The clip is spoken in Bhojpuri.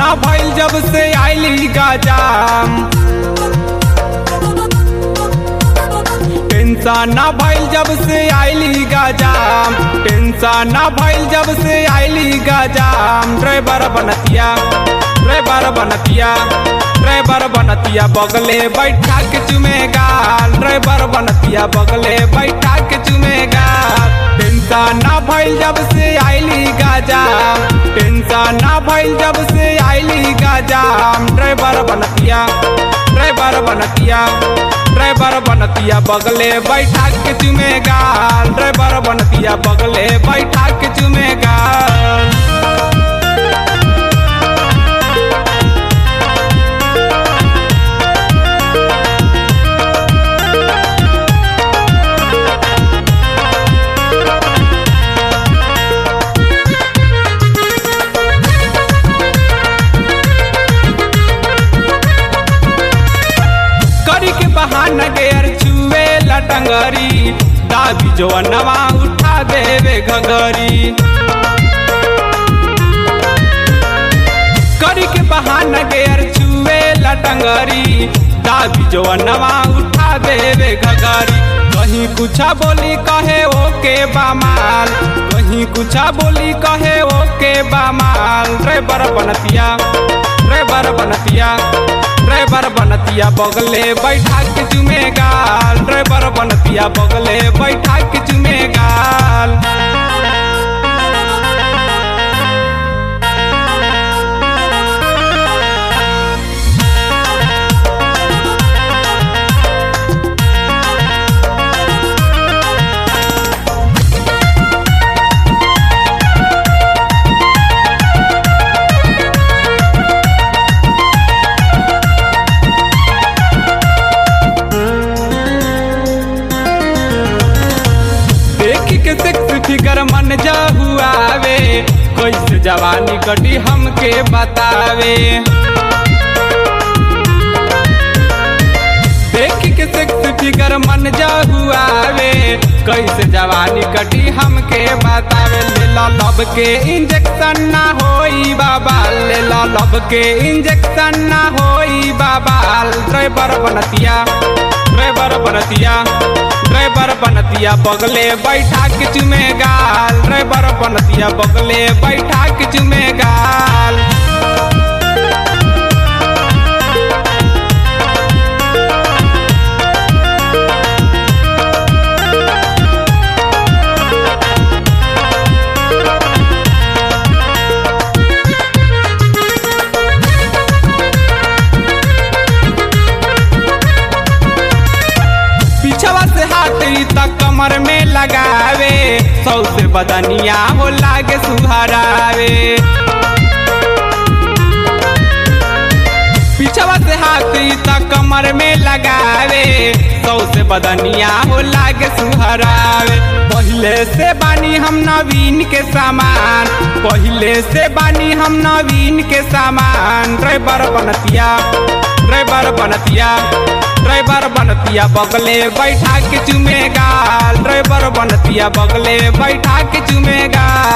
ना भइल जब से आइली गजाम टेंशन ना भइल जब से आइली गजाम टेंशन ना भइल जब से आइली गजाम ड्राइवर बनतिया ड्राइवर बनतिया ड्राइवर बनतिया बगले बैठा के चुमेगा ड्राइवर बनतिया बगले बैठा के चुमेगा टेंशन ना भइल जब से आइली गजाम टेंशन ना भइल जब से आइली गजाम ड्राइवर बनतिया ड्राइवर बनतिया ड्राइवर बनतिया बगले बैठा के चुमेगा ड्राइवर बनतिया बगले बैठा के चुमेगा करी के बहाना गेर छुए लटंगरी दाबी जो नवा उठा देवे घगरी करी के बहाना गेर छुए लटंगरी दाबी जो नवा उठा देवे घगरी कहीं कुछ बोली कहे ओके बामाल कहीं कुछ बोली कहे ओके बामाल ड्राइवर बनतिया ड्राइवर बनतिया ड्राइवर बनतिया बगले बैठा के चुमेगा ड्राइवर बनतिया बगले बैठा के चुमेगा देखी के सेक्स फिगर मन जा हुआवे कैसे जवानी कटी हमके बतावे देखी के सेक्स फिगर मन जा हुआवे कैसे जवानी कटी हमके बतावे ले लो लब के इंजेक्शन ना होई बाबा ले लो लब के इंजेक्शन ना होई बाबा ड्राइवर बनतिया ड्राइवर बनतिया ड्राइवर बनतिया बगले बैठा के चुमेगा ड्राइवर बनतिया बगले बैठा के चुमेगा पीछवा से हाथ ई तक कमर में लगावे सौ से बदनिया हो लागे सुहरावे पीछवा से हाथ ई तक कमर में लगावे सौ से बदनिया हो लागे सुहरावे पहले से बानी हम नवीन के सामान पहले से बानी हम नवीन के सामान ड्राइवर बनतिया ड्राइवर बनतिया ड्राइवर बनतिया बगले बैठा के चुमेगा ड्राइवर बनतिया बगले बैठा के चुमेगा